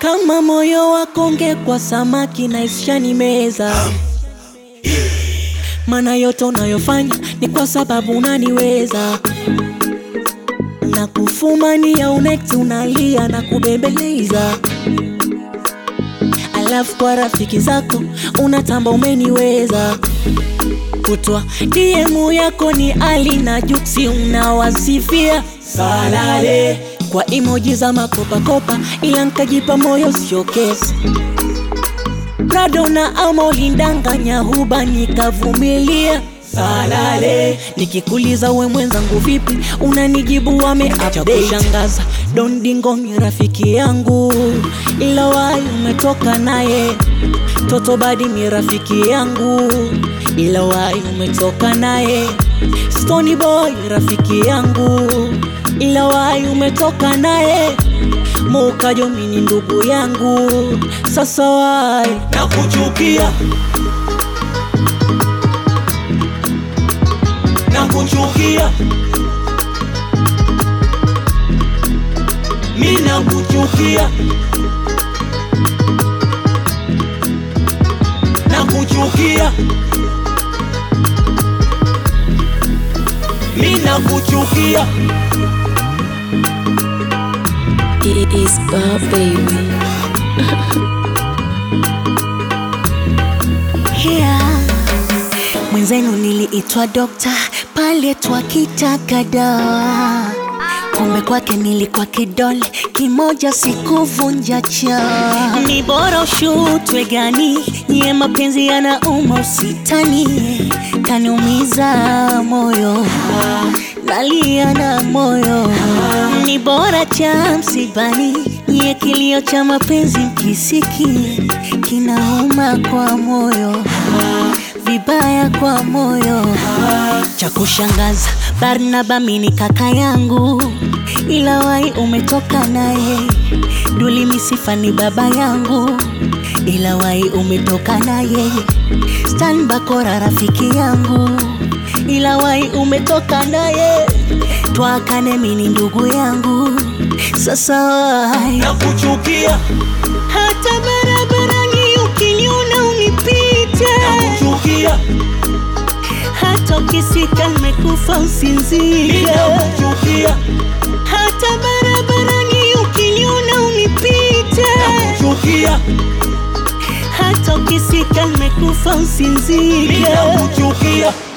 kama moyo wako ungekuwa samaki na ishani meza maana yote unayofanya ni kwa sababu unaniweza na kufumania unekti unalia na kubembeleza alafu kwa rafiki zako unatamba umeniweza kutwa DM yako ni Ali na Juksi unawasifia salale kwa emoji za makopakopa, ila nkajipa moyo sio kesi. Prado na Amo lindanganya huba nikavumilia salale. Nikikuliza we mwenzangu vipi, unanijibu wameacha kushangaza. Don Dingo ni rafiki yangu, ila wai umetoka naye. Toto Badi ni rafiki yangu, ila wai umetoka naye. Stony Boy rafiki yangu, ila wai umetoka naye. Mukajo mini ndugu yangu, sasa wai nakuchukia nakuchukia mi nakuchukia nakuchukia mi nakuchukia It is Bob baby. yeah. Mwenzenu niliitwa dokta pale twakitaka dawa, kumbe kwake nilikuwa kidole kimoja, sikuvunja cha. Ni bora ushutwe gani, nyie mapenzi yanauma, usitani kaniumiza moyo nalia na moyo, ni bora cha msibani, nyie kilio cha mapenzi mkisiki kinauma kwa moyo vibaya kwa moyo. Cha kushangaza, Barnaba mini kaka yangu, ila wai umetoka naye. Duli Misifa ni baba yangu, ila wai umetoka naye. Stan Bakora rafiki yangu, ila wai umetoka naye. Twakane mini ndugu yangu, sasa wai nakuchukia hata barabarani ukiniona unipite nakuchukia hata ukisika nimekufa mi usinzie nakuchukia hata barabarani ukiniona unipite nakuchukia hata ukisika nimekufa mi usinzie nakuchukia